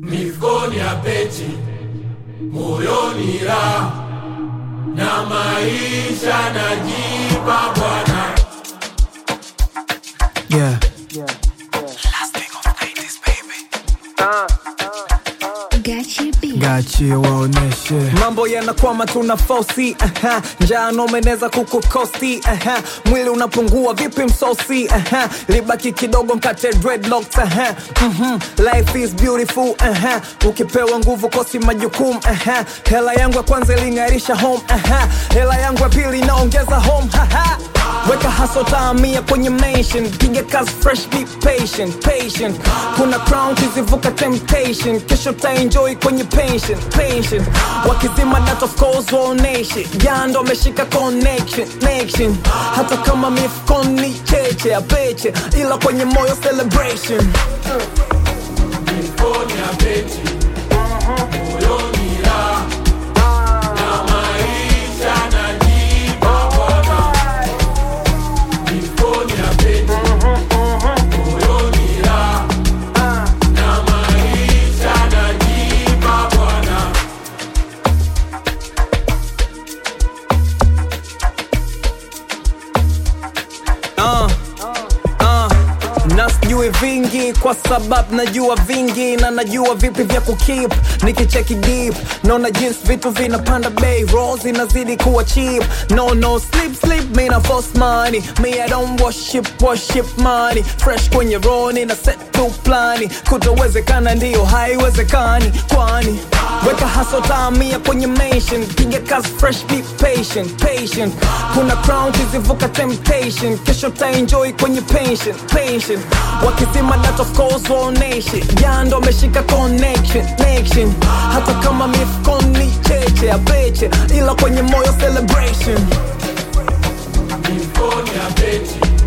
mifukoni ya peti, moyoni raha na maisha najipa Bwana. Yeah. Gachi B. Gachie waoneshe mambo yanakwama tuna fosi aha. njaa nomeneza kukukosti aha. mwili unapungua vipi msosi aha. libaki kidogo mkate dreadlocks aha. Mhm. life is beautiful aha. ukipewa nguvu kosi majukumu aha. hela yangu ya kwanza iling'arisha home aha. hela yangu ya pili inaongeza home haha. weka haso taamia kwenye mention piga kazi fresh be patient patient kuna crown kizivuka temptation kesho taenjoy kwenye pension pension wakizima that of course waoneshe jando ameshika connection connection hata kama mifukoni cheche apeche ila kwenye moyo celebration mifukoni ya peti, moyoni raha na maisha najipa Bwana. Mifukoni ya peti, moyoni raha na maisha najipa Bwana. uh, uh, na sijui vingi kwa sababu najua vingi na najua vipi vya kukip nikicheki deep naona jinsi vitu vinapanda bei roll zinazidi kuwa cheap no no sleep sleep me na force money me i don't worship worship money fresh kwenye roni na set to plani kutowezekana ndiyo haiwezekani kwani weka haso taamia kwenye mention piga kazi fresh be patient patient kuna crown kizivuka temptation kesho taenjoy kwenye pension pension wakizima that of course waoneshe jando ameshika connection connection hata kama mifukoni cheche apeche ila kwenye moyo celebration Mifukoni ya peti,